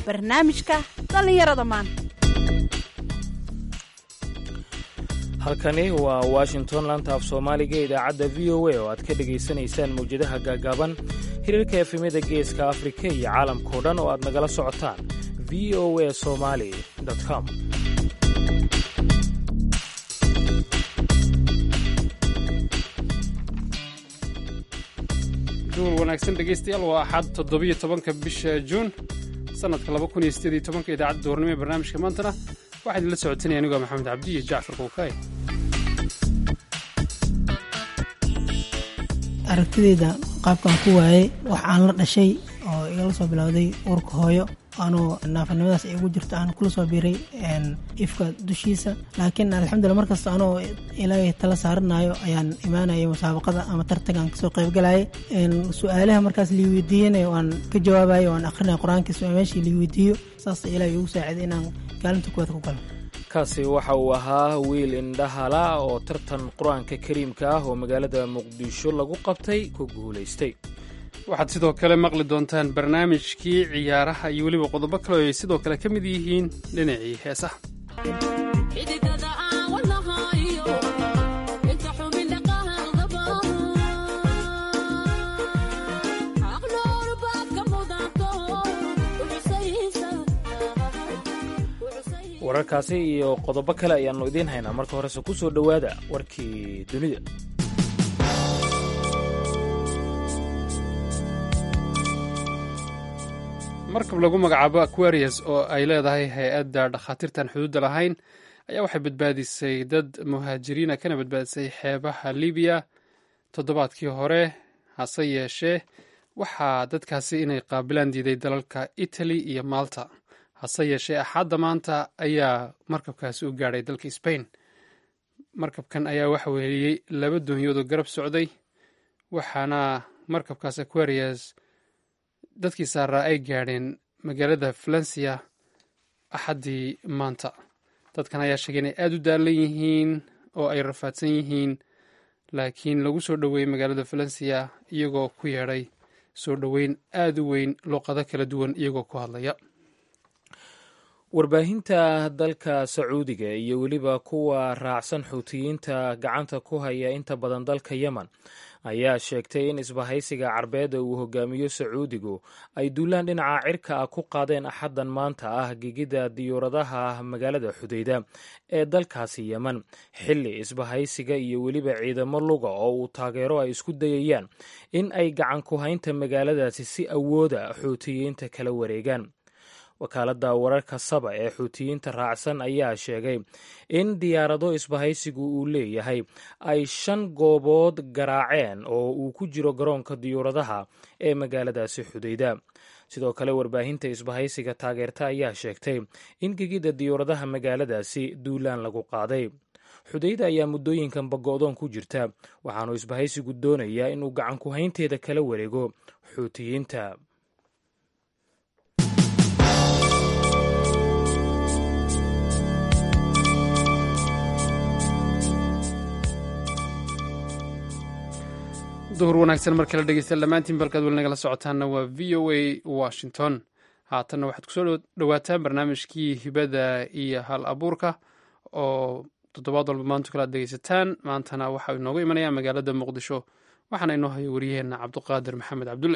barnaamijka dhallinyarada maanta halkani waa washington laanta af soomaaliga ee idaacadda v o a oo aad ka dhegaysanaysaan mawjadaha gaagaaban hirarka efemyada geeska afrika iyo caalamkao dhan oo aad nagala socotaan v o a somali com duur wanaagsan dhegaystayaal waa axad toddobiyo tobanka bisha juun sanadka laba kun iyo sideed iyo tobanka idaacadda duurnimo ee barnaamijka maantana waxaa idinla socotanaya anigoo maxamed cabdi iyo jacfar kowkaay aragtideyda qaabkan ku waayey wax aan la dhashay oo igala soo bilowday uurka hooyo anuu naafanimadaas ay ugu jirto aan kula soo biiray ifka dushiisa laakiin alxamdulila markasta anoo ilaahay tala saaranayo ayaan imaanayay musaabaqada ama tartankaan kasoo qaybgalayay su-aalaha markaas lii weydiiyana waan ka jawaabayo waan akrinaya qur-aankiisa meeshii lii weydiiyo saas ilaahay ugu saaciday inaan kaalinta kuwaad ku galo kaasi waxa uu ahaa wiil indhahala oo tartan qur-aanka kariimka ah oo magaalada muqdisho lagu qabtay ku guulaystay waxaad sidoo kale maqli doontaan barnaamijkii ciyaaraha iyo weliba qodobo kale oo ay sidoo kale ka mid yihiin dhinacii heesaha wararkaasi iyo qodobo kale ayaannu idiin haynaa marka horese ku soo dhowaada warkii dunida markab lagu magacaabo aquarius oo ay leedahay hay-adda dhakhaatiirtan xuduudda lahayn ayaa waxay badbaadisay dad muhaajiriina kana badbaadisay xeebaha libiya toddobaadkii hore hase yeeshee waxaa dadkaasi inay qaabilaan diiday dalalka italy iyo malta hase yeeshee axadda maanta ayaa markabkaasi u gaadhay dalka sbain markabkan ayaa waxa weeliyey laba doonyoodoo garab socday waxaana markabkaas aquarius dadkii saaraa ay gaadheen magaalada valencia axaddii maanta dadkan ayaa sheegay inay aada u daalan yihiin oo ay rafaadsan yihiin laakiin lagu soo dhoweeyey magaalada valencia iyagoo ku yeedhay soo dhoweyn aada u weyn luuqado kala duwan iyagoo ku hadlaya warbaahinta dalka sacuudiga iyo weliba kuwa raacsan xuutiyiinta gacanta ku haya inta badan dalka yemen ayaa sheegtay in isbahaysiga carbeeda uu hogaamiyo sacuudigu ay duulaan dhinaca cirka ah ku qaadeen axaddan maanta ah gegida diyuuradaha magaalada xudeyda ee dalkaasi yemen xilli isbahaysiga iyo weliba ciidamo luga oo uu taageero ay isku dayayaan in ay gacan ku haynta magaaladaasi si awooda xuutiyiinta kala wareegaan wakaaladda wararka saba ee xuutiyiinta raacsan ayaa sheegay in diyaarado isbahaysigu uu leeyahay ay shan goobood garaaceen oo uu ku jiro garoonka diyuuradaha ee magaaladaasi xudeyda sidoo kale warbaahinta isbahaysiga taageerta ayaa sheegtay in gegidda diyuuradaha magaaladaasi duulaan lagu qaaday xudeyda ayaa muddooyinkan bago-doon ku jirta waxaanu isbahaysigu doonayaa inuu gacan ku haynteeda kala wareego xuutiyiinta duhur wanaagsan mar kale dhegeystayaal dhammaantiin balkaad weli nagala socotaanna waa v o a washington haatanna waxaad kusoo dhowaataan barnaamijkii hibada iyo hal abuurka oo toddobaad walba maanto kale aad dhegeysataan maantana waxaa inoogu imanaya magaalada muqdisho waxaana inoo hayo wariyaheenna cabduqaadir maxamed cabdulle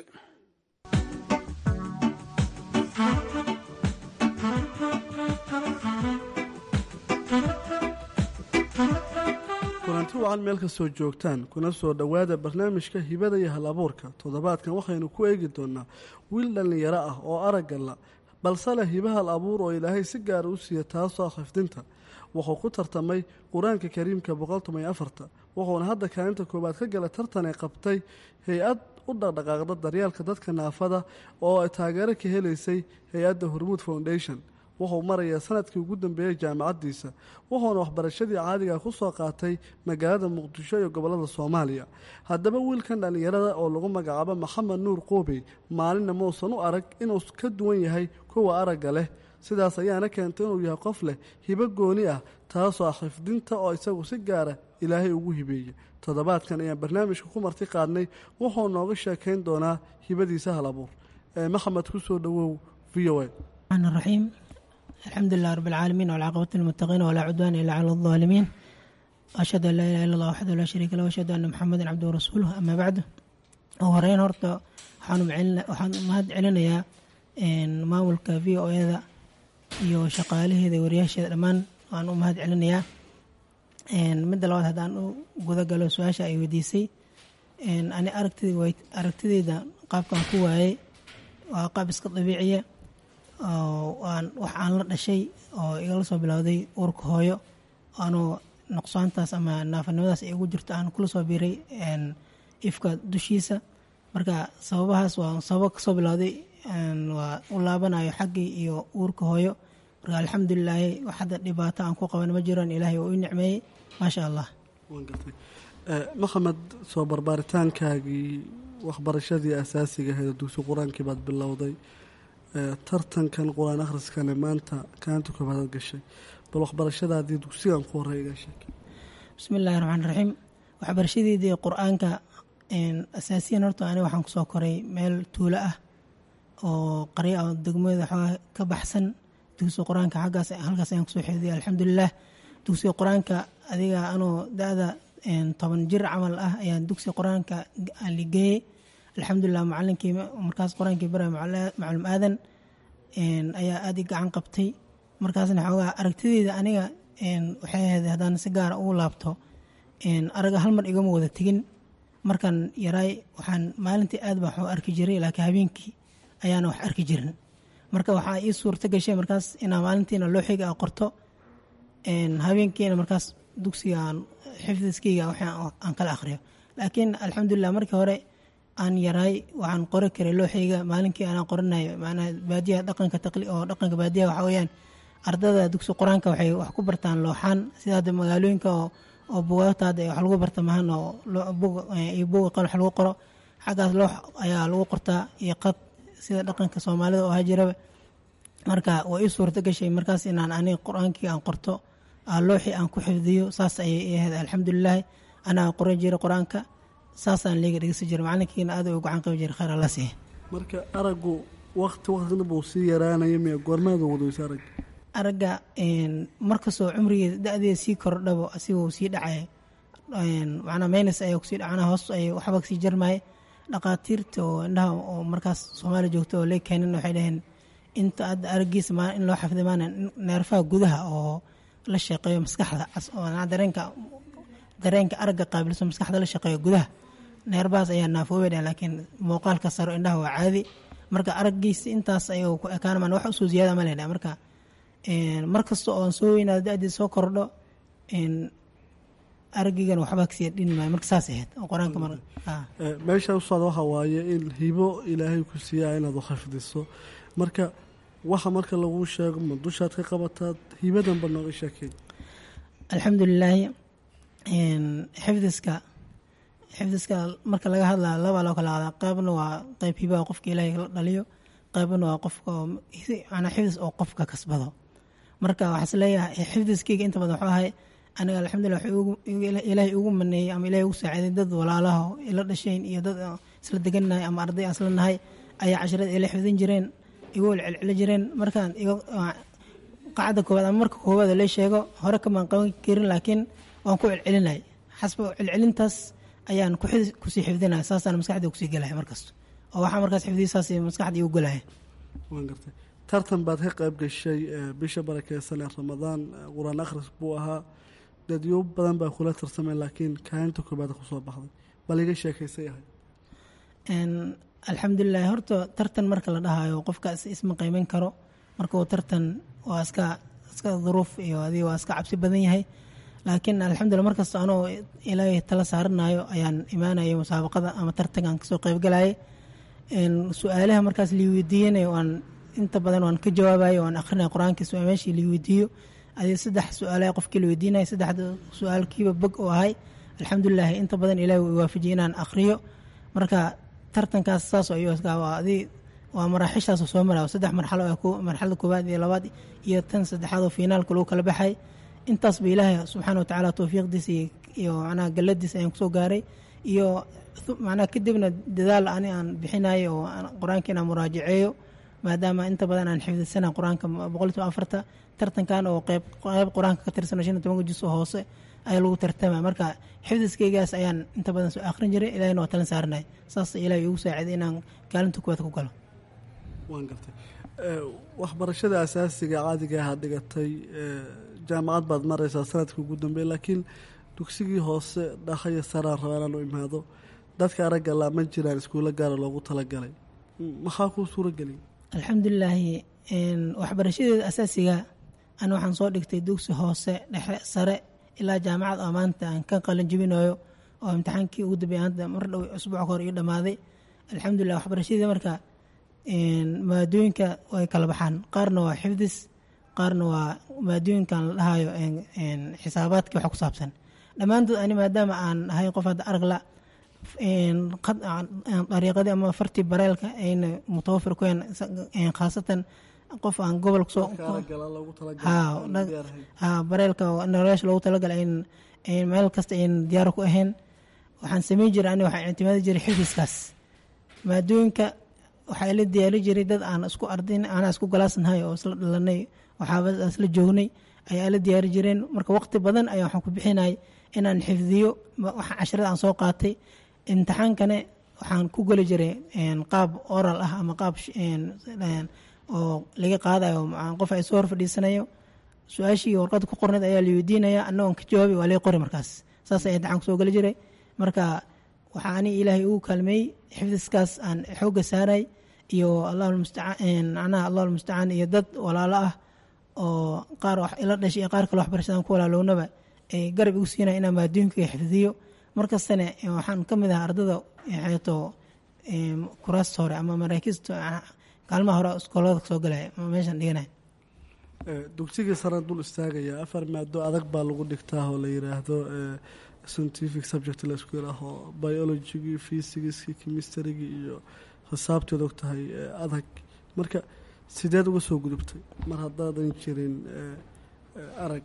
kulanti wacan meel kastoo joogtaan kuna soo dhowaada barnaamijka hibada iyo hal abuurka toddobaadkan waxaynu ku eegi doonaa wiil dhallinyaro ah oo araggalla balse leh hiba hal abuur oo ilaahay si gaara u siiya taasoo khifdinta wuxuu ku tartamay qur-aanka kariimka boqoltoban afarta wuxuuna hadda kaalinta koowaad ka gala tartan ay qabtay hay-ad u dhaqdhaqaaqda daryaalka dadka naafada oo ay taageero ka helaysay hay-adda hormuud foundation wuxuu marayaa sanadkii ugu dambeeyey jaamacaddiisa wuxuuna waxbarashadii caadiga ku soo qaatay magaalada muqdisho iyo gobollada soomaaliya haddaba wiilkan dhallinyarada oo lagu magacaabo maxamed nuur qoobey maalinna muusan u arag inuu ka duwan yahay kuwa aragga leh sidaas ayaana keentay inuu yahay qof leh hibo gooni ah taasoo ah xifdinta oo isagu si gaara ilaahay ugu hibeeyey toddobaadkan ayaan barnaamijka ku marti qaadnay wuxuu nooga sheekayn doonaa hibadiisa hal abuur ee maxamed ku soo dhowow v o a الرحمن الرحيم الحمد لله رب العالمين والعاقبة للمتقين ولا عدوان إلا على الظالمين أشهد أن لا إله إلا الله وحده لا شريك له وأشهد أن محمدا عبده ورسوله أما بعد horeyn horta waxaan mahad celinayaa maamulka v o eda iyo shaqaalaheeda wariyaasheeda dhammaan waan u mahad celinayaa midda labaad haddaan u guda galo su-aasha ay weydiisay ani aragtideyda qaabkan ku waayey waa qaab iska dabiiciya wax aan la dhashay oo igala soo bilowday uurka hooyo anuu nuqsaantaas ama naafanimadaas ay ugu jirto aan kula soo biiray ifka dushiisa marka sababahaas waa sababo kasoo bilowday waa u laabanayo xaggii iyo uurka hooyo marka alxamdulilaahi wax hadda dhibaato aan ku qaban ma jiraan ilaahay oo i nicmeeyey maasha allah maxamed soo barbaaritaankaagii waxbarashadii asaasiga ahayd dugsi qur-aankii baad bilowday tartankan qur-aan akhriskane maanta kaanta koobaadaad gashay bal waxbarashadaadii dugsigan ku horey iga sheeg bismi illaahi raxmaan raxiim waxbarashadeedii qur-aanka asaasiyan horta ani waxaan kusoo koray meel tuulo ah oo qarya oo degmada xoogaa ka baxsan dugsiga qur-aanka xaggaas halkaas ayaan kusoo xeediyay alxamdulilah dugsiga qur-aanka adiga anoo da-da toban jir camal ah ayaan dugsiga qur-aanka ligeeyey alxamdulilah macalinkii markaas qur-aankii bara maclum aadan ayaa aada i gacan qabtay markaasna xoogaa aragtideyda aniga waxay ahayd haddaan si gaara ugu laabto araga hal mar igama wada tegin markaan yaraay waxaan maalintii aad baa waxu arki jiray laakiin habeenkii ayaana wax arki jirin marka waxaa ii suurto gashay markaas inaa maalintiina looxiga a qorto habeenkiina markaas dugsigaan xifdiskeyga aan kala akhriyo laakiin alxamdulilah markii hore aan yaraay waxaan qori karay looxeyga maalinkii aanaan qoranayo macnaha baadiyaha dhaqanka taqli oo dhaqanka baadiyaha waxaa weeyaan ardada dugsi qur-aanka waxay wax ku bartaan looxaan sida hadda magaalooyinka oo oo bugaagta hadda wax lagu barta mahan oo iyo buga qal wax lagu qoro xaggaas loox ayaa lagu qortaa iyo qad sida dhaqanka soomaalida oo hajiraba marka waa ii suurto gashay markaas inaan aniga qur-aankii aan qorto looxii aan ku xifdiyo saas ayay ahayd alxamdulilaahi anaa qoran jiray qur-aanka saasaan liiga dhegeysan jiray macalinkiina aad u gacan qabi jiray khayr alla siiya marka aragu wakti waktina buu sii yaraanaya miya goormaada wadaysa arag aragga markastoo cumrigeeda da-deeda sii kordhabo asigoo sii dhacaya macnaa maynas ayaa kusii dhacana hoos ay waxba kasii jarmaya dhaqaatiirta oo indhaha oo markaas soomaaliya joogta oo lee keenin waxay dhaheen inta hadda araggiisa ma in loo xafiday maana neerfaha gudaha oo la shaqeeyo maskaxda dareenka dareenka aragga qaabilso maskaxda la shaqeeyo gudaha neerbahaas ayaa naafoobay dhaheen laakiin muuqaalka saro indhaha waa caadi marka araggiisa intaas ayuu ku ekaan maan wax usoo ziyaada ma leedha marka mar kasta oon soo weynaado da-deed soo kordho aragigan waxba kasii dhin maayo marka saas ahayd oo qur-aanka mar meesha u socda waxa waaye in hibo ilaahay ku siiyaa inaad xifdiso marka waxa marka laguu sheego ma dushaad ka qabataad hibadanba nooga sheekay alxamdulilaahi xifdiska xifdiska marka laga hadlaa labaa loo kala hadaa qaybna waa qayb hibaha qofka ilaahay la dhaliyo qaybna waa qofka manaa xifdis oo qofka kasbado marka waxaa is leeyahay xifdiskeyga inta badan waxuu ahay aniga alxamdulilah ilaahay ugu maneeyey ama ilahay ugu saaciiday dad walaalaha ila dhashayn iyo dad isla degannahay ama arday aan isla nahay ayaa casharada ila xifdin jireen igu celceli jireen markaan qacda koowaad ama marka koowaad la sheego hore kamaan qaban karin laakiin waan ku celcelinay xasba celcelintaas ayaan kusii xifdinaya saasaan maskaxda kusii gelaya markasta oo waxaa markaas xifdiya saas maskaxda igu gelaya waan gartay tartan baad ka qayb gashay bisha barakeysan ee ramadaan qur-aan akhris buu ahaa dadyo badan baa kula tartamay laakiin kaalinta koobaad kusoo baxday bal iga sheekaysay ahay alxamdulilahi horta tartan marka la dhahayo qofkaas isma qiimeyn karo marka uu tartan waa iska iska duruuf iyo adi waa iska cabsi badan yahay laakiin alxamdulillah markasta anoo ilaahay tala saaranayo ayaan imaanaya musaabaqada ama tartankan kasoo qeybgalayay su-aalaha markaas lii weydiiyanayo waan inta badan waan ka jawaabayo waan akrinaya qur-aanka meeshii lii weydiiyo adi saddex su-aalaha qofkii la weydiinaya saddexda su-aalkiiba bog oo ahay alxamdulilahi inta badan ilahi uu waafajiyay inaan akhriyo marka tartankaas saas adi waa maraaxishaas soo mara saddex marxalo marxalada koowaad iyo labaad iyo tan saddexaad oo fiinaalka lagu kala baxay intaasba ilaahay subxaana watacaala towfiiqdiisa iyo macnaha galladiisa ayaan kusoo gaaray iyo macnaha kadibna dadaal ani aan bixinayo oo qur-aanka inaan muraajaceeyo maadaama inta badan aan xifdisana qur-aanka boqol iyo afarta tartankan oo qeyb qeyb qur-aanka ka tirsan shan iyo tobanka jus oo hoose ayaa lagu tartama marka xifdiskeygaas ayaan inta badan soo akhrin jiray ilahina waa talin saaranay saas ilahay igu saaciday inaan kaalinta kuwaad ku galo waan gartay waxbarashada asaasiga caadiga aha dhigatay jaamacad baad maraysaa sanadka ugu dambeey laakiin dugsigii hoose dhakaya saraan rabaa inaan u imaado dadka aragga laa ma jiraan iskuulo gaara loogu talagalay maxaa kuu suurageliyay alxamdulilaahi waxbarashadeeda asaasiga ana waxaan soo dhigtay dugsi hoose dhexe sare ilaa jaamacad oo maanta aan ka qalin jebinayo oo imtixaankii ugu dambeeyay hadda mar dhow usbuuc hore io dhammaaday alxamdulilah waxbarashadii marka maadooyinka way kala baxaan qaarna waa xifdis qaarna waa maadooyinkan la dhahayo xisaabaadka waxa ku saabsan dhammaantood ani maadaama aan ahay qof hadda aragla dariiqadii ama fartii bareelka ayna mutawafir ku yahen khaasatan qof aan gobolka soo bareelka nolosha loogu talagalay meel kasta ayn diyaaro ku ahayn waxaan sameyn jiray ani waxaan ictimaadi jiray xifdiskaas maadooyinka waxaa ila diyaari jiray dad aan isku ardayn aanaa isku galaasnahay oo isla dhalanay waxaabadaas la joognay ayaa ila diyaari jireen marka waqti badan ayaa waxaan ku bixinay inaan xifdiyo waxa casharada aan soo qaatay imtixaankane waxaan ku geli jiray qaab oral ah ama qaab oo laga qaadayo qof ay soo hor fadhiisanayo su-aashii warqada ku qorneed ayaa la weydiinaya annagoon ka jawaabay waa laga qori markaas saas ayaa imtixaan kusoo geli jiray marka waxaa ani ilaahay ugu kaalmeeyey xifdiskaas aan xoogga saaray iyo allahmustacaan macnaha allah almustacaan iyo dad walaalo ah oo qaar wax ila dhashay iyo qaar kale waxbarashadaan ku walaalownaba ay garab igu siinaya inaan maadooyinkaga xifdiyo markastana waxaan ka mid ahaa ardada xeeto kuraasta hore ama maraakiista kaalmaha hore iskoolada kasoo galaya meeshaan dhiganaya dugsigii sare dul istaagaya afar maado adag baa lagu dhigtaa oo la yiraahdo scientific subject laisku yiraaho biologigii fysigiskii chemisterygii iyo xisaabteed og tahay adag marka sideed uga soo gudubtay mar haddaadan jirin arag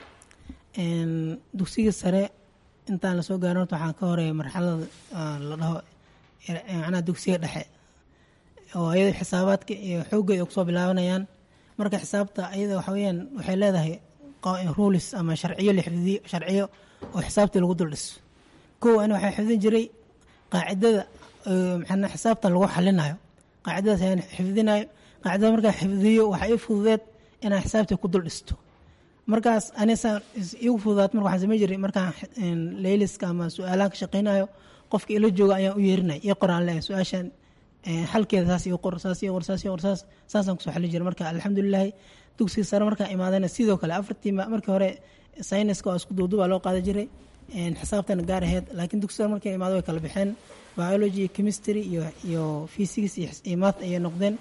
dugsigii sare intaan lasoo gaarin horta waxaan ka horeeya marxalada la dhaho macnaha dugsiga dhexe oo ayado xisaabaadka iyo xooggeeda ay kusoo bilaabanayaan marka xisaabta ayada waxa weyaan waxay leedahay rulis ama sharciyo la xifdiyo sharciyo oo xisaabtii lagu dul dhiso kow ani waxaa xifdin jiray qaacidada maxaa xisaabtan lagu xalinayo qaacidadaas ayaan xifdinayo qaacidada markaa xifdiyo waxaa ii fududeed inaan xisaabtii ku dul dhisto markaas anisa igu fududaat marka waxaan samey jiray markaan layliska ama su-aalahan ka shaqeynayo qofka ila jooga ayaan u yeerinay ii qoraan leeyahay su-aashan xalkeeda saas ii qor saas ii qor saas ii qor saas saasaan kusoo xalin jiray marka alxamdulilahi dugsiga sare markaan imaadana sidoo kale afartii markii hore sayniska oo isku duuduubaa loo qaada jiray xisaabtana gaar aheyd laakiin dugsi sare markay imaado way kala baxeen biology iyo chemistry iyo iyo physics iyo math ayay noqdeen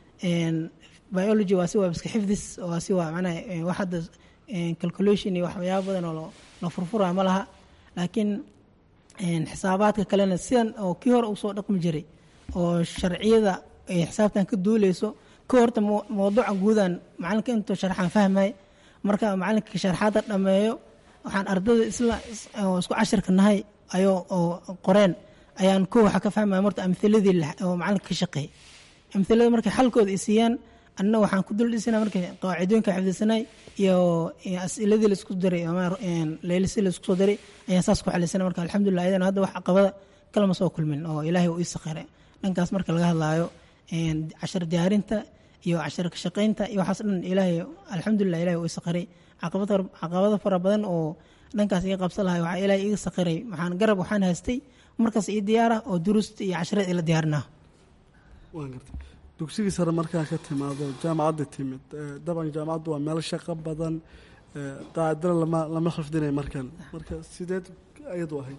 biology waa si waa iska xifdis waa si waa macnaha wax hadda calculation iyo waxyaaba badan oo la furfuraa ma laha laakiin xisaabaadka kalena sidan oo kii hore usoo dhaqmi jiray oo sharciyada ay xisaabtan ka duuleyso ka horta mawduuca guudan macalinka intuu sharxaan fahmay marka macalinka sharxaada dhameeyo waxaan ardada isla oo isku cashirka nahay ayoo oo qoreen ayaan ko waxa ka fahmaya marta amhiladii oo macalinka ka shaqeeyay amhilada markay xalkooda i siiyaan anna waxaan ku dul dhisana markay qaacidooyinka xifdisanay iyo asiladii laisku daray leylisi laisku soo daray ayaan saas ku xalisana marka alxamdulilah ayadana hadda wax caqabada kalama soo kulmin oo ilaahay uu ii sakhiray dhankaas marka laga hadlaayo cashar diyaarinta iyo cashar ka shaqeynta iyo waxaas dhan ilaahay alxamdulilah ilahay uu ii sakhiray caqabado fara badan oo dhankaas iga qabsan lahay waxaa ilaahay iga sakhiray waxaan garab waxaan haystay markaas ii diyaara oo duruusta iyo cashareed ila diyaarinaa waan gartay dugsigii sare markaa ka timaado jaamacadda timid daban jaamacaddu waa meel shaqo badan qaacidana lama lama xifdinay markan marka sideed ayadu ahayd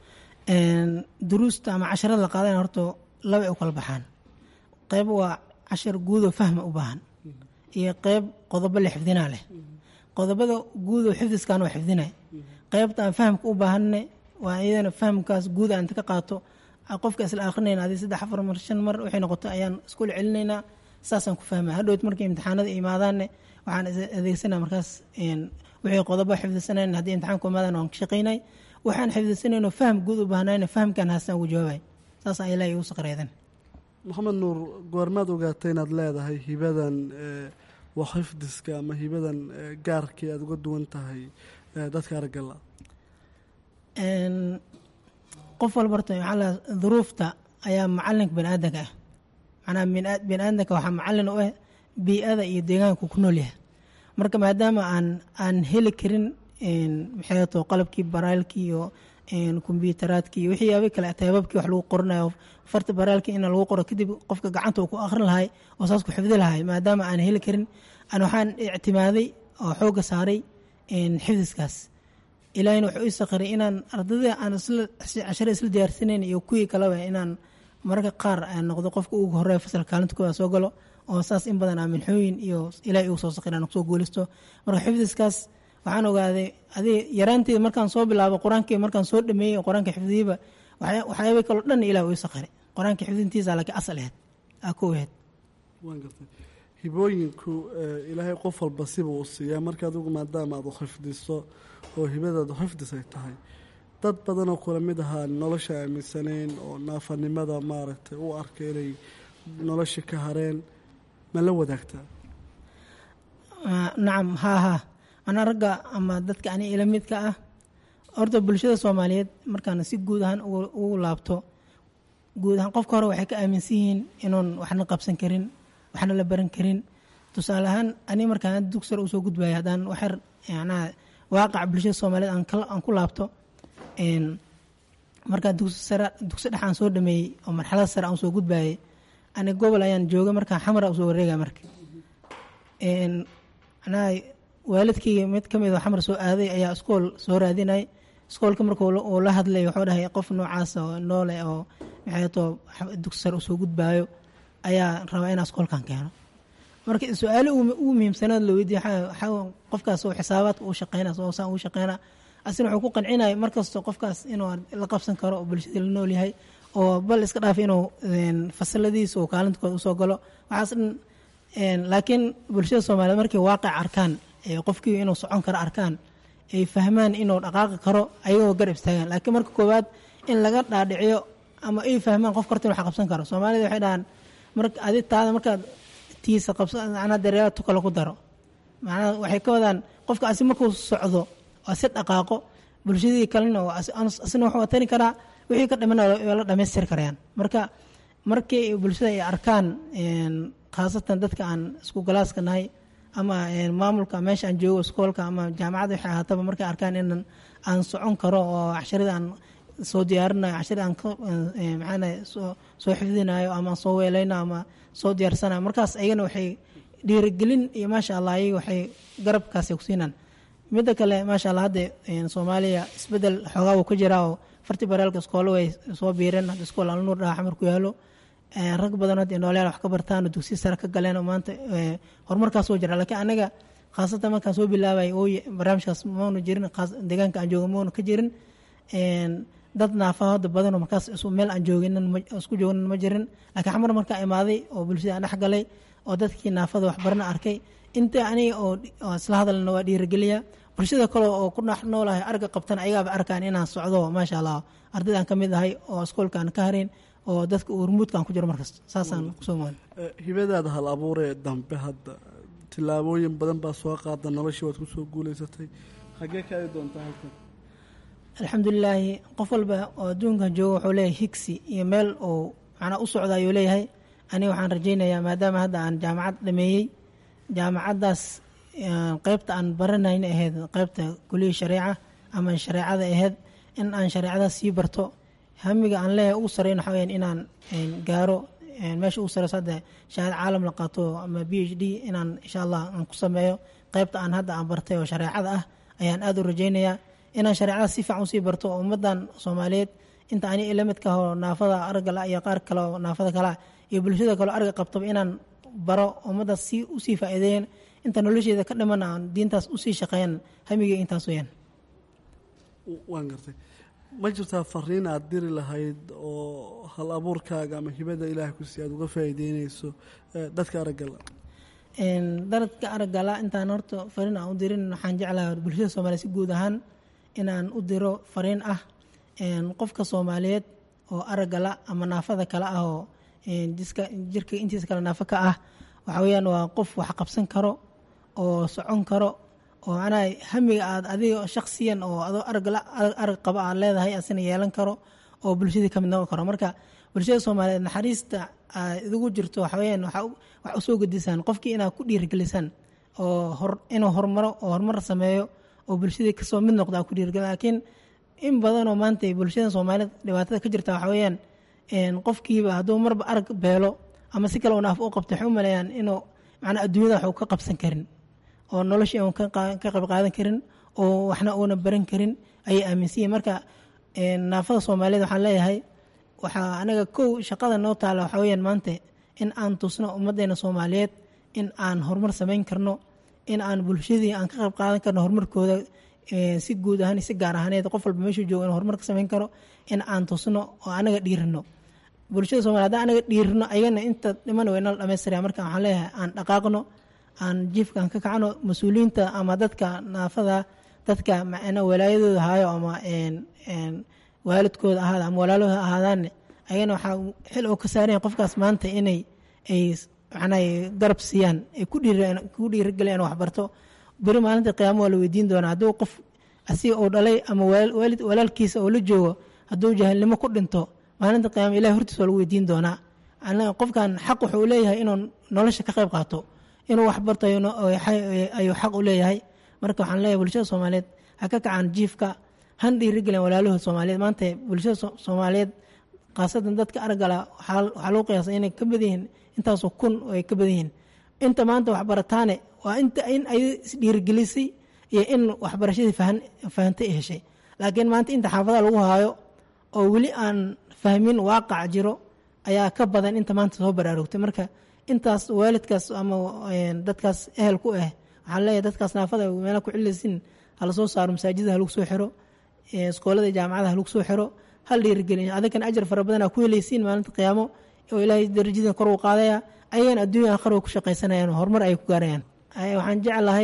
duruusta ama casharada la qaadana horta laba ay u kala baxaan qeyb waa cashar guudoo fahma u baahan iyo qeyb qodobo la xifdinaa leh qodobada guudoo xifdiskan waa xifdinay qeybta aan fahamka u baahanne waa iyadana fahamkaas guud aan inta ka qaato qofka isla akrinayna adi saddex afar mar shan mar waxay noqoto ayaan iskula celinaynaa saasaan ku fahmaya hadhowt markay imtixaanada imaadaanne waxaan adeegsanaa markaas wixii qodobo xifdisanayn haddii imtixaanku imaadaan waan ka shaqaynay waxaan xifdisanayno faham guud u baahnayna fahamkan haastaan ugu jawaabay saasaan ilaahay igu saqreedan maxamed nuur goormaad ogaatay inaad leedahay hibadan waa xifdiska ama hibadan gaarkii aada uga duwan tahay dadka araggala qof walba horta maxaa la duruufta ayaa macalinka bani aadanka ah macnaha bani aadanka waxaa macalin u ah bii-ada iyo deegaanku ku nool yahay marka maadaama aan aan heli karin maxay to qalabkii baraalkii iyo kombyutaraadkii iyo wixii yaaba kale taababkii wax lagu qoranayo farta baraalkii in lagu qoro kadib qofka gacanta uu ku akhrin lahay oo saas ku xifdi lahay maadaama aan heli karin aan waxaan ictimaaday oo xoogga saaray xifdiskaas ilaahina wuxuu ii sakhiray inaan ardayda aan cashare isla diyaarsanayn iyo kuwii kaleba inaan mararka qaar aan noqdo qofka ugu horeeya fasalka kaalinta kooda soo galo oo saas in badan aaminxooyin iyo ilaah igu soo sakhir aan kusoo guulisto marka xifdiskaas waxaan ogaaday adi yaraanteeda markaan soo bilaabo qur-aankii markaan soo dhameeyey qur-aanka xifdiyeyba waxyaaba kaloo dhan ilah uu sakhiray qur-aanka xifdintiisa laakiin asal aheyd aa ko aheyd waan gartay hibooyinku ilaahay qof walba siba uu siiyaa marka adigu maadaama aad u xifdiso oo hibadaadu xifdis ay tahay dad badanoo kula mid ahaa nolosha aaminsanayn oo naafanimada maaragtay u arka inay nolosha ka hareen ma la wadaagtaa nacam haa haa anaa ragga ama dadka ani ila midka ah horta bulshada soomaaliyeed markaan si guud ahaan ugu laabto guud ahaan qofka hore waxay ka aaminsan yihiin inuun waxna qabsan karin waxna la baran karin tusaale ahaan ani markaan dugsar usoo gudbaya haddaan waxyar macnaha waaqaca bulshada soomaaliyeed aan ku laabto markaa dugsi sare dugsi dhex aan soo dhameeyey oo marxalada sare aan soo gudbayay ani gobol ayaan joogay markaa xamara usoo wareegaya marka macnaha waalidkayga mid ka mid oo xamar soo aaday ayaa iskool soo raadinay iskoolka marka uu la hadlay wuxuu dhahay qof noocaas oo noole oo maxay too dugsi sare usoo gudbaayo ayaa rabaa inaa iskoolkan keeno marka su-aalo ugu muhiimsanaad la weydiiye qofkaas oo xisaabaadka uu shaqeyna oo saan uu shaqeyna asina wuxuu ku qancinaya markasto qofkaas inuu la qabsan karo oo bulshada la nool yahay oo bal iska dhaaf inuu fasaladiisa oo kaalintooda usoo galo waxaas dhan laakiin bulshada soomaaliyeed markay waaqic arkaan qofkii inuu socon karo arkaan ay fahmaan inuu dhaqaaqi karo ayagoo garab istaagaan laakiin marka koowaad in laga dhaadhiciyo ama ay fahmaan qof karta in wax qabsan karo soomaalida waxay dhahaan marka adi taada markaad tiisa qabsa macnaa dareera tu kale ku daro macnaha waxay ka wadaan qofka asi markuu socdo oo si dhaqaaqo bulshadii kalena asina wuxuu tari karaa wixii ka dhiman waa la dhamaystiri karayaan marka markii bulshada ay arkaan khaasatan dadka aan isku galaaska nahay ama maamulka meesha aan joogo iskoolka ama jaamacadda waxay ahaataba markay arkaan inan aan socon karo oo casharada aan soo diyaarinayo casharada aan maxaana soo xifdinayo ama soo weeleynayo ama soo diyaarsanayo markaas ayagana waxay dhiirigelin iyo maasha allah ayaga waxay garabkaasi ku siinaan midda kale maasha allah hadda soomaaliya isbedel xoogaa wuu ka jiraa oo farti baraalka iskoolo way soo biireen hadda iskool alnuur dhaha xamar ku yaalo rag badan hadda noolyaal wax ka bartaan oo dugsi sare ka galeen oo maanta horumarkaas soo jira laakiin anaga khaasatan markaan soo bilaabay ooy barnaamijkaas maanu jirin deegaanka aan jooga maanu ka jirin dad naafa hadda badan oo markaas meel aan joogin isku joognin ma jirin laakiin xamar markaa imaaday oo bulshada aan dhex galay oo dadkii naafada waxbarana arkay inta aniga oo isla hadalna waa dhiirigeliya bulshada kale oo ku dhex noolahay arga qabtan ayagaaba arkaan inaan socdo maasha allah ardaydaan ka mid ahay oo iskoolkaan ka harin oo dadka urmuudkaan ku jiro markasta saasaan kusoo maan hibadaada hal abuuree dambe hadda tillaabooyin badan baa soo qaada noloshii waad kusoo guuleysatay xaggee ka aadi doontaa halkan alxamdulilaahi qof walba oo adduunkan jooga wuxuu leeyahay higsi iyo meel uu macnaa u socda ayuu leeyahay aniga waxaan rajaynayaa maadaama hadda aan jaamacad dhameeyey jaamacaddaas qeybta aan baranayna ahayd qeybta kuliya shareeca ama shareecada ahayd in aan shareecadaas sii barto hamiga aan leeyahay ugu sareyn waxa weyaan inaan gaaro meesha ugu sareyso hadda shahaad caalam la qaato ama b h d inaan insha allah aan ku sameeyo qeybta aan hadda aan bartay oo shareecada ah ayaan aada u rajaynayaa inaan shareecadaas si fiican usii barto oo ummaddan soomaaliyeed inta ani ila midka oo naafada argala iyo qaar kale oo naafada kalea iyo bulshada kaleo arga qabtaba inaan baro ummaddaas si usii faa'iideeyan inta nolosheeda ka dhiman aan diintaas usii shaqeeyan hamigay intaas weyaan waan gartay ma jirtaa fariin aada diri lahayd oo hal abuurkaaga ama hibada ilaahay ku sii aad uga faa'iideyneyso dadka araggala dadka araggala intaan horta fariin aan u dirin waxaan jeclahay bulshada soomaaliyeed si guud ahaan inaan u diro fariin ah qofka soomaaliyeed oo araggala ama naafada kale ah oo jiska jirka intiisa kale naafo ka ah waxa weeyaan waa qof wax qabsan karo oo socon karo oo macnaha hamiga aad adiga shaksiyan oo adoo arag qaba aad leedahay asina yeelan karo oo bulshadii kamid noqon karo marka bulshada soomaaliyeed naxariista idigu jirto waxaweyaan wax usoo gedisaan qofkii inaad ku dhiirigelisaan oo inuu horumaro oo horumar sameeyo oo bulshadii kasoo mid noqda ku dhiirigeli laakiin in badanoo maanta bulshada soomaaliyeed dhibaatada ka jirta waxa weeyaan qofkiiba hadduu marba arag beelo ama si kale u naaf u qabto waxay u maleeyaan inuu macnaa adduunyada wax uu ka qabsan karin oo noloshii uun ka qayb qaadan karin oo waxna uuna baran karin ayay aaminsan yihin marka naafada soomaaliyeed waxaan leeyahay waxaa anaga kow shaqada noo taala waxaa weyaan maanta in aan tusno ummaddeena soomaaliyeed in aan horumar samayn karno in aan bulshadii aan ka qayb qaadan karno horumarkooda si guud ahaan si gaar ahaaneed qof walba meeshuu joogo in horumar ka samayn karo in aan tusno oo anaga dhiirino bulshada somalia hadaan anaga dhiirino ayagana inta dhiman waynala dhamaystiraya marka waxaan leeyahay aan dhaqaaqno aan jiifkaan ka kacno mas-uuliyiinta ama dadka naafada dadka macna walaayadooda haayo ama waalidkooda ahaada ama walaalooda ahaadaanne ayagana waxaa xil oo ka saaraya qofkaas maanta inay ay macnaa garab siiyaan ay ku dhiirigeliyaan waxbarto beri maalinta qiyaamo waa la weydiin doonaa hadduu qof asiga uu dhalay ama walaalkiisa oo la joogo hadduu jahilnimo ku dhinto maalinta qiyaamo ilahi hortiisa waa lagu weydiin doonaa qofkan xaq wuxuu leeyahay inuu nolosha ka qayb qaato inuu waxbarto ayuu xaq u leeyahay marka waxaan leeyahay bulshada soomaaliyeed ha ka kacaan jiifka han dhiirigelin walaalahood soomaaliyeed maanta bulshada soomaaliyeed khaasatan dadka argala waxaa lagu qiyaasa inay ka badan yihiin intaasoo kun ay ka badan yihiin inta maanta waxbarataane waa inta in ay isdhiirigelisay iyo in waxbarashadii fahantay ay heshay laakiin maanta inta xaafadaha lagu haayo oo weli aan fahmin waaqac jiro ayaa ka badan inta maanta soo baraarugtay marka intaas waalidkaas ama dadkaas ehel ku ah waxaan leeyahay dadkaas naafada meela ku cilaysin hala soo saaro masaajida halagu soo xiro iskoolada jaamacada halagu soo xiro hal dhiirigelin adinkana ajar fara badan aa ku helaysiin maalinta qiyaamo oo ilaahay darajadin kor uu qaadaya ayagana adduunya aakhir way ku shaqaysanayaan horumar ay ku gaarayaan waxaan jeclahay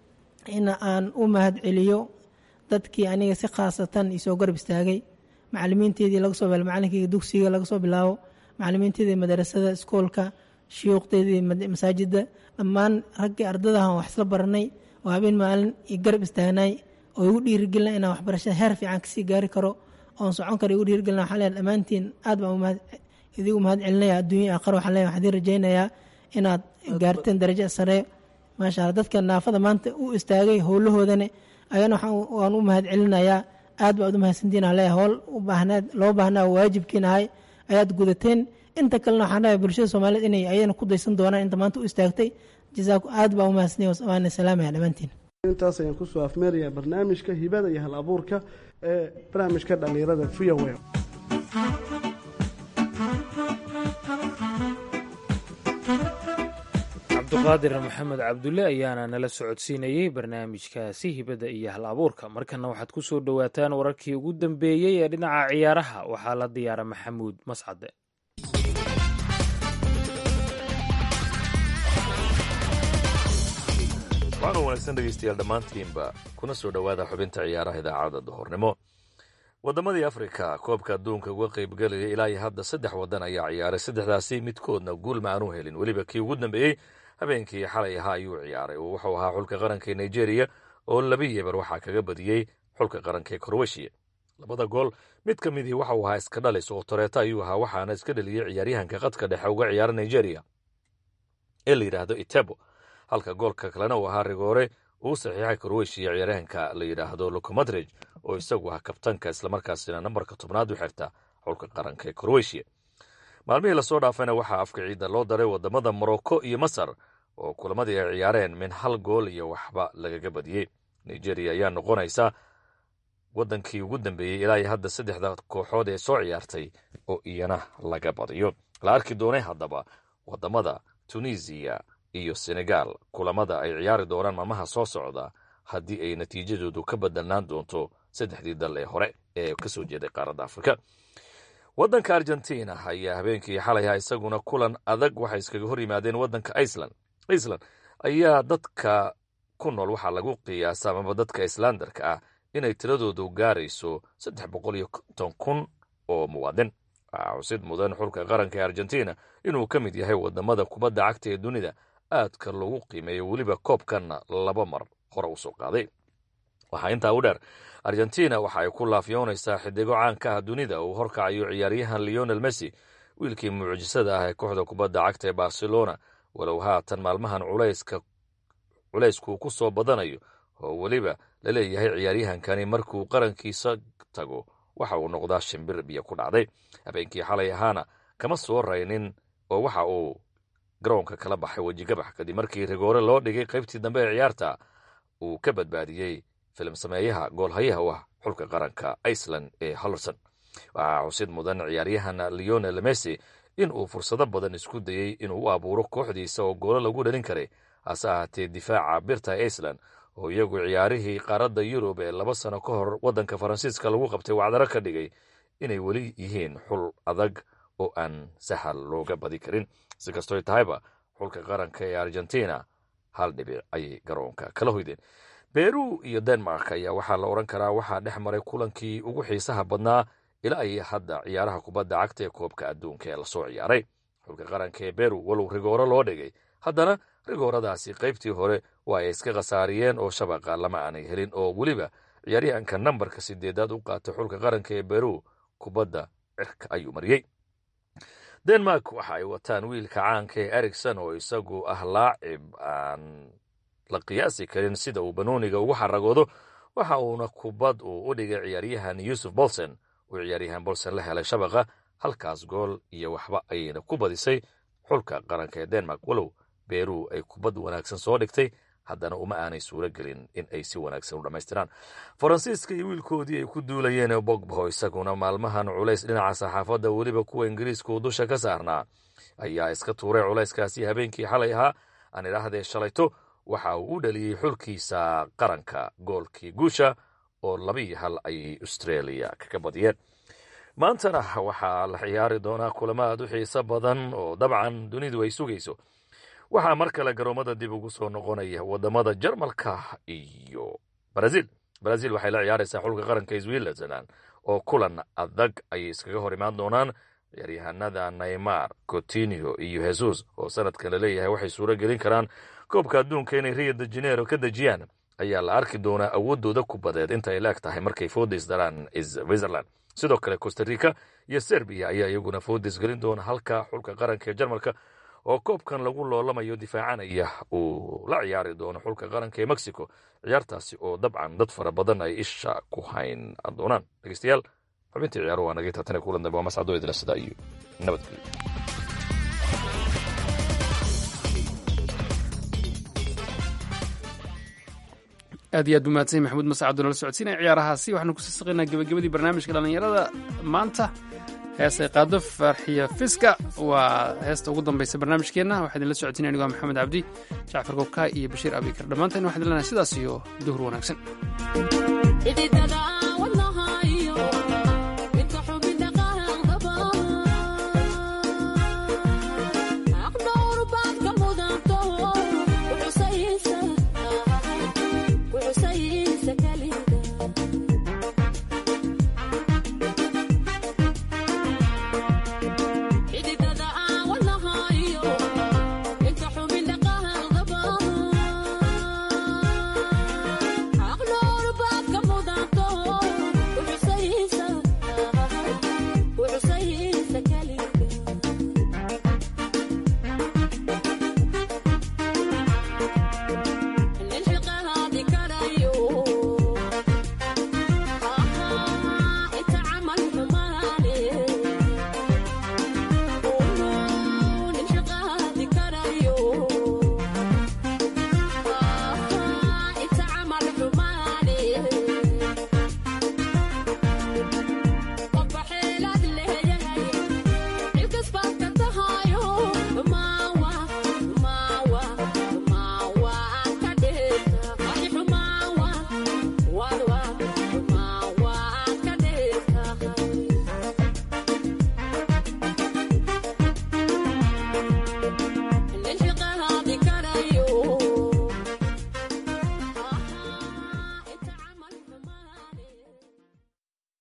in aan u mahad celiyo dadkii aniga si khaasatan isoo garab istaagay macalimiinteedii laga soo bilaabo macalinkeyga dugsiga laga soo bilaabo macalimiinteedii madarasada iskoolka shuyuuqdeedii masaajida dhammaan raggii ardadahan wax isla baranay oo habeen maalin i garab istaagnay oo igu dhiirigelina inaan waxbarashada heer fiican kasii gaari karo oon socon karo igu dhiirigelina waxaan leeyahay dhammaantiin aad baan idigu mahad celinaya adduunya aakhir waxaan leeyahay waxaan idin rajaynayaa inaad gaarteen darajo sare maasha allah dadka naafada maanta u istaagay howlahoodane ayana waan u mahad celinayaa aad baad u mahadsantiin aan leeyahay howl u baahnaad loo baahnaa waajibkiinahay ayaad gudateen inta kalena waxaan leeyahay bulshada soomaaliyeed inay ayana ku daysan doonaan inta maanta u istaagtay jazaaku aad baa u mahadsantiin waana salaamaya dhammaantiin intaas ayaan kusoo afmeerayaa barnaamijka hibada iyo hal abuurka ee barnaamijka dhallinyarada v o a cabduqaadir maxamed cabdulle ayaana nala socodsiinayey barnaamijkaasi hibada iyo hal abuurka markana waxaad ku soo dhowaataan wararkii ugu dambeeyey ee dhinaca ciyaaraha waxaa la diyaara maxamuud mascade waana wanaagsan dhegeystayaal dhammaantiinba kuna soo dhowaada xubinta ciyaaraha idaacadda duhurnimo waddamadii afrika koobka adduunka uga qaybgelaya ilaa iyo hadda saddex waddan ayaa ciyaaray saddexdaasi midkoodna guul ma aanu helin weliba kii ugu dambeeyey habeenkii xalay ahaa ayuu ciyaaray oo wuxuu ahaa xulka qaranka ee nigeria oo laba yebar waxaa kaga badiyey xulka qaranka ee koroweshiya labada gool mid ka midii waxa uu ahaa iska dhalis oo toreeto ayuu ahaa waxaana iska dhaliyey ciyaaryahanka qadka dhexe uga ciyaara nigeria ee la yidhaahdo itebo halka goolka kalena uu ahaa rigoore uu saxiixay koroweshiya ciyaaryahanka la yidhaahdo locomadrej oo isagu ah kabtanka islamarkaasina nambarka tobnaad u xirta xulka qaranka ee koroweshiya maalmihii lasoo dhaafayna waxaa afka ciidda loo daray wadamada morocco iyo masar oo kulamadii ay ciyaareen min hal gool iyo waxba lagaga badiyey nigeria ayaa noqonaysa wadankii ugu dambeeyey ilaa iyo hadda saddexda kooxood ee soo ciyaartay oo iyana laga badiyo la arki doonay haddaba wadamada tunisiya iyo senegal kulamada ay ciyaari doonaan maalmaha soo socda haddii ay natiijadoodu ka bedelnaan doonto saddexdii dal ee hore ee kasoo jeeday qaaradda afrika waddanka argentina ayaa habeenkii xalayha isaguna kulan adag waxay iskaga hor yimaadeen waddanka iceland iceland ayaa dadka ku nool waxaa lagu qiyaasa amaba dadka islandarka ah inay tiradoodu gaarayso saddex boqol iyo konton kun oo muwaadin waxaa xusid mudan xulka qaranka ee argentina inuu ka mid yahay wadamada kubadda cagta ee dunida aadka lagu qiimeeyo weliba koobkanna laba mar hore usoo qaaday waxaa intaa u dheer argentina waxa ay ku laafyoonaysaa xidigo caanka ah dunida uu horkacayo ciyaaryahan leonel messi wiilkii mucjisada ah ee kooxda kubadda cagta ee barcelona walow haatan maalmahan culayska culaysku ku soo badanayo oo weliba la leeyahay ciyaaryahankani markuu qarankiisa tago waxa uu noqdaa shimbir biyo ku dhacday habeenkii xalay ahaana kama soo raynin oo waxa uu garoonka kala baxay wejigabax kadib markii rigoore loo dhigay qaybtii dambe ee ciyaarta uu ka badbaadiyey filim sameeyaha goolhayaha u ah xulka qaranka iceland ee hallerson waxaa xusid mudan ciyaaryahan leonel messi in uu fursado badan isku dayey inuu u abuuro kooxdiisa oo goolo lagu dhalin karay hase ahaatee difaaca birta iceland oo iyagu ciyaarihii qaaradda yurub ee laba sano ka hor waddanka faransiiska lagu qabtay wacdaro ka dhigay inay weli yihiin xul adag oo aan sahal looga badi karin si kastoy tahayba xulka qaranka ee argentina hal dhibic ayay garoonka kala hoydeen beru iyo denmark ayaa waxaa la odhan karaa waxaa dhex maray kulankii ugu xiisaha badnaa ilaa ay hadda ciyaaraha kubadda cagta ee koobka adduunka ee lasoo ciyaaray xulka qaranka ee beru walow rigooro loo dhigay haddana rigooradaasi qaybtii hore waa ay iska khasaariyeen oo shabaqa lama aanay helin oo weliba ciyaaryahanka nambarka sideedaad u qaatay xulka qaranka ee beru kubadda cirka ayuu mariyey denmark waxa ay wataan wiilka caanka ee ericson oo isagu ah laacib aan la qiyaasi karin sida uu banooniga ugu xaragoodo waxa uuna kubad uu u dhigay ciyaaryahan yuusuf bolson uu ciyaaryahan bolson la helay shabaqa halkaas gool iyo waxba ayayna ku badisay xulka qaranka ee denmark walow beru ay kubad wanaagsan soo dhigtay haddana uma aanay suuro gelin in ay si wanaagsan u dhammaystiraan faransiiska iyo wiilkoodii ay ku duulayeen bogbo isaguna maalmahan culays dhinaca saxaafadda weliba kuwa ingiriiska uu dusha ka saarnaa ayaa iska tuuray culayskaasi habeenkii xalay ahaa aan idhaahdee shalayto waxa uu u dhaliyey xulkiisa qaranka goolkii guusha oo labiiyo hal ayay australia kaga badiyeen maantana waxaa la ciyaari doonaa kulamo aad u xiiso badan oo dabcan dunidu ay sugayso waxaa mar kale garoomada dib ugu soo noqonaya wadamada jarmalka iyo brazil brazil waxay la ciyaaraysaa xulka qaranka switzerland oo kulan adag ayay iskaga hor imaan doonaan ciyaaryahanada neymar cotinio iyo jesus oo sanadkan laleeyahay waxay suuro gelin karaan koobka adduunka inay rio de janeiro ka dejiyaan ayaa la arki doonaa awoodooda kubadeed inta ay laeg tahay markay foodis daraan switzerland sidoo kale costa rica iyo serbiya ayaa iyaguna foodis gelin doona halka xulka qaranka ee jarmalka oo koobkan lagu loolamayo difaacanaya uu la ciyaari doono xulka qaranka ee mexico ciyaartaasi oo dabcan dad fara badan ay isha ku hayn doonaan dhegeystayaal xubintii ciyaaru waa nagay taatane kulan dambe waa mascado idila sida iyo nabadgelyo aad iyo aad buu mahadsan maxamuud masacado nala socodsiinaya ciyaarahaasi waxaanu kusii saqaynaa gebagabadii barnaamijka dhallinyarada maanta heesay qaado farxiya fiska waa heesta ugu dambaysa barnaamijkeenna waxaa idinla socodsiinaya anigo maxamed cabdi jacfar gobka iyo bashiir abikar dhammaanteen waxaan idin leenahay sidaas iyo duhur wanaagsan